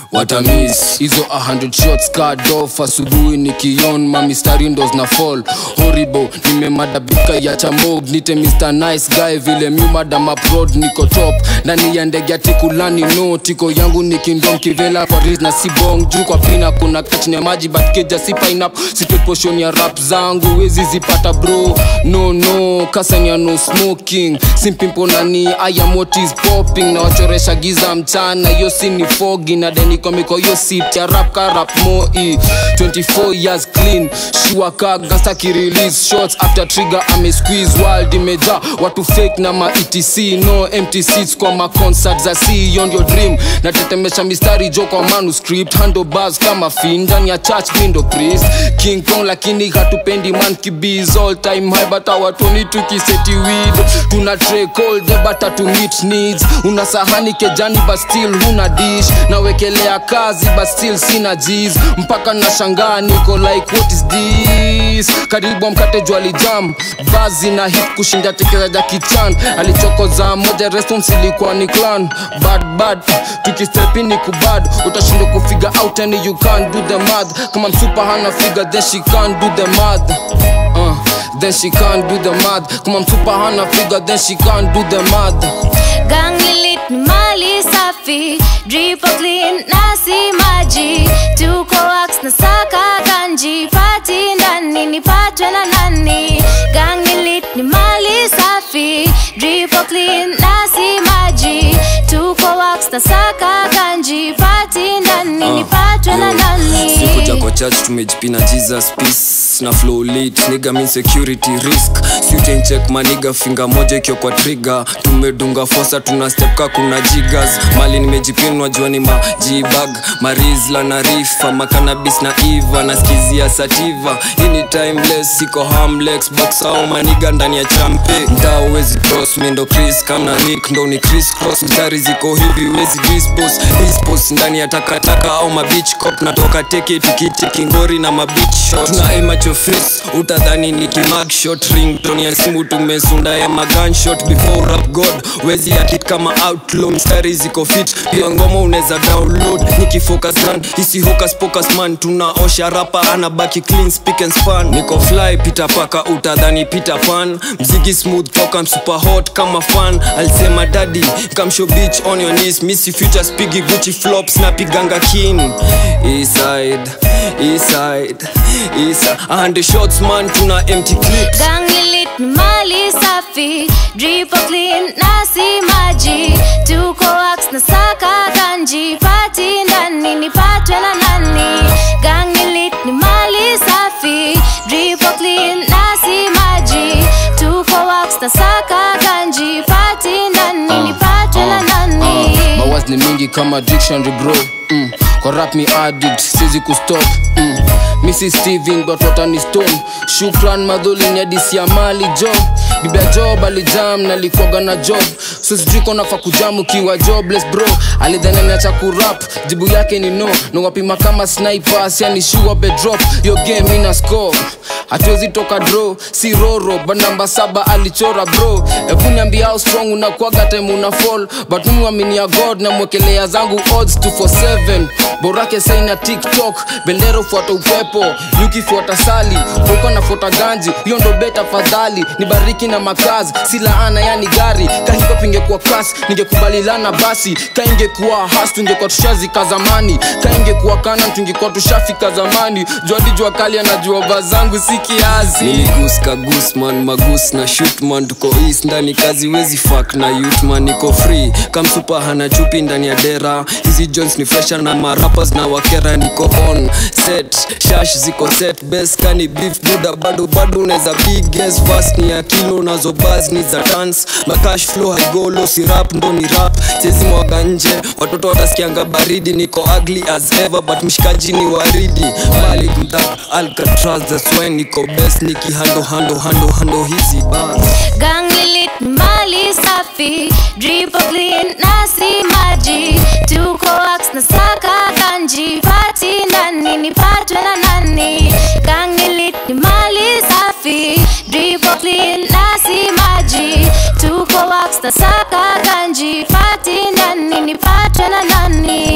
watamis hizo 100 shots card off asubuhi nikion mamistari ndo zina fall horrible nimemadabika ya chamog nite mr nice guy vile miumadama prod niko top ndani ya ndege atikulani no tiko yangu nikindom kivela kwa ris na sibong juu kwa pina kuna kachini ya maji but keja si pinap sitoposhon ya rap zangu wezi zipata bro no no kasanya no smoking simpimpo nani I am what is popping na wachoresha giza mchana hiyo si ni fogi na denikomiko hiyo sit ya rap ka rap moi 24 years clean shua ka gangsta kirelease shots after trigger ame squeeze world imeja watu fake na ma etc no empty seats kwa ma concert za see beyond your dream natetemesha mistari jo kwa manuscript handlebars kama fin ndani ya church mindo priest king kong lakini hatupendi monkey bees all time high but hawatoni tukiseti weed tuna track all day but to meet needs una sahani kejani but still huna dish nawekelea kazi but still sina G's mpaka nashangaa niko like what is this karibu mkate jwali jam bazi na hit kushinda tekezaja kichan alichokoza moja response ilikuwa ni clan bad bad tukistepini kubad utashindwa kufiga out and you can't do the math kama msupa hana figure then she can't do the math uh, then she can't do the math kama msupa hana figure then she can't do the math gangilit ni mali safi dripo clean nasi maji tuko wax na saka ganji pati ndani nipatwe na nani gangilit ni mali safi dripo clean nasi maji tuko wax na saka ganji pati ndani nipatwe na nani sikuja kwa church tumejipina jesus peace na flow lit niga mean security risk sutain check maniga finga moja ikiwa kwa trigger tumedunga fosa tuna step ka kuna jigas mali nimejipinwa jua ni majibag marizla na rifa makanabis na iva naskizia sativa ini timeless siko hamlex box au maniga ndani ya champe mtaa uwezi cross mindo chris kamna nick ndo ni chris cross mstari ziko hivi wezi dispos dispos ndani ya takataka au mabich cop natoka teke tukitiki ngori na mabich shot tuna emacho face utadhani ni kimag shot ring toni ya simu tumesunda ya magunshot before rap god wezi akit kama outlaw mstari ziko fit pia ngoma unaweza download nikifocus run hisi hocus pocus man tunaosha rapa anabaki clean speak and span niko fly pita paka utadhani peter pan mziki smooth toka super hot kama fan alisema daddy come show bitch on your knees missy future spigi gucci flops napiganga kin eastside eastside eastside and shots man tuna empty clips gangilit ni mali safi dripo clean nasi maji tuko wax na saka ganji pati ndani nipatwe na nani gangilit ni mali safi dripo clean nasi maji tuko wax na saka ganji pati ndani nipatwe na nani mawaz ni mingi kama dictionary bro mm. kwa rap mi addict sizi kustop mm. misi steven but watani stone shukran madhuli ni adisi ya mali jo bibia job alijam nalikwaga na job so sijui konafa kujam ukiwa jobless bro alidhananiacha kurap jibu yake ni no nawapima kama snipers yani shua bedrop yo game ina score hatuwezi toka dro si roro but namba saba alichora bro hebu niambia how strong unakwaga time una fall but mimi waminia god na mwekelea zangu odds 247 borake saina tiktok bendera ufuata upepo yukifuata sali uko nafuata ganji hiyo ndo beta fadhali nibariki na makazi si laana yani gari kahipop ingekuwa kas ningekubalilana basi kaingekuwa has tungekuwa tushazika zamani kaingekuwa kana tungekuwa tushafika zamani juadi jua kali anajua vazangu si kiazi niligus kagusman magus na shootman tuko east ndani kazi wezi fak na youthman niko free kamsupa hana chupi ndani ya dera hizi jones ni fresha na marapas na wakera niko on set shash ziko set best kani beef buda bado bado unaweza biges fast ni ya kilo nazo bas ni za tans makash flow haigolo si rap ndo ni rap chezi mwaga nje watoto watasikianga baridi niko ugly as ever but mshikaji ni waridi malik mdap alcatraz that's why niko best nikihando hando hando hando hizi bas gangilit ni mali safi dripo clean nasi maji tuko wax na saka ganji pati ndani nipatwe na nani gangilit ni mali safi dripo clean nasi maji tuko wax na saka ganji pati ndani nipatwe na nani